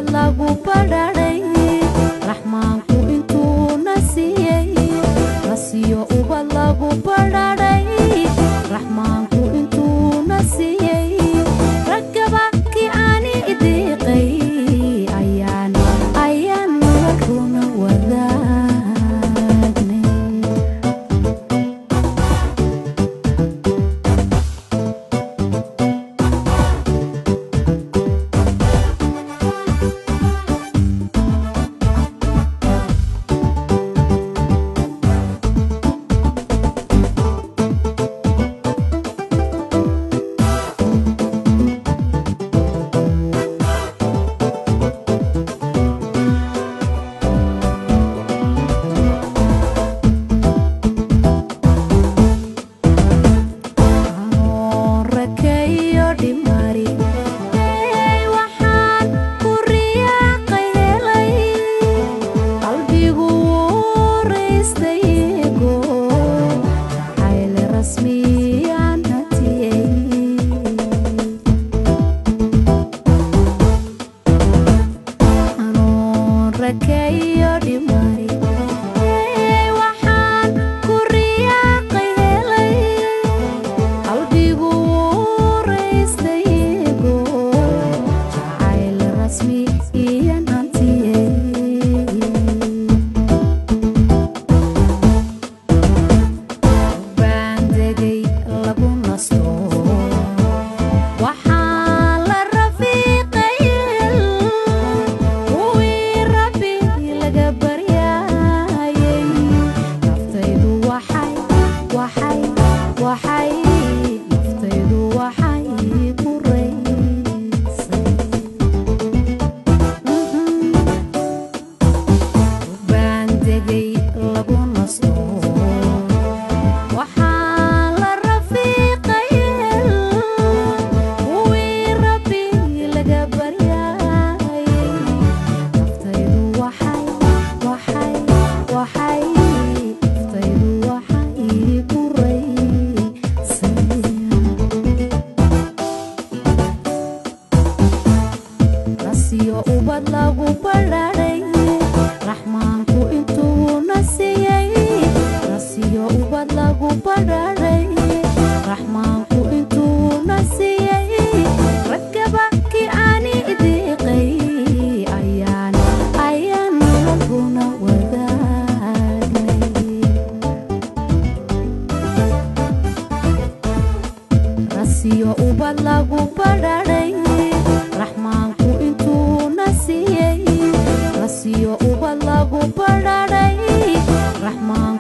lagu badhaadhay raxmaanku intuuna siiyey lasiyo ubad lagu badhaadhay raxmaanku intuuna siiyey raggaba kii aani idiiqay ayaan ayaan runa wadaagnay rakeeyo dhimari ey waxaan ku riyaaqay helay qalbigu wuu raystaygo jacayle rasmiyaan hatiyey anoon rakeeyo dhimari ey waxaan ku riyaaqay helay qalbigu wuu raystaygo jacayl rasmi iyan hantiyey baan degay lagu nasto waxaa la rafiiqay kuwii rabbi laga baryayay naftaydu waxay waxay waxay naftaydu waxay ku raysay baan degay lagu nasto waxaa la rafiiqay kuwii rabbi laga baryayay naftaydu waxay waxay waxay naftaydu waxay ku raysay nasiyo ubad lagu badhaadhay raxmaanku intuuna siiyey nasiyo ubad lagu badhaadhay raxmaanku intuuna siiyey raggaba kii aani idiiqay ayaan ayaan raguna wadaagnay rasiyo ubad lagu badhaadhay raxmaanku intuuna siiyey rasiyo ubad lagu badhaadhay raxmaanku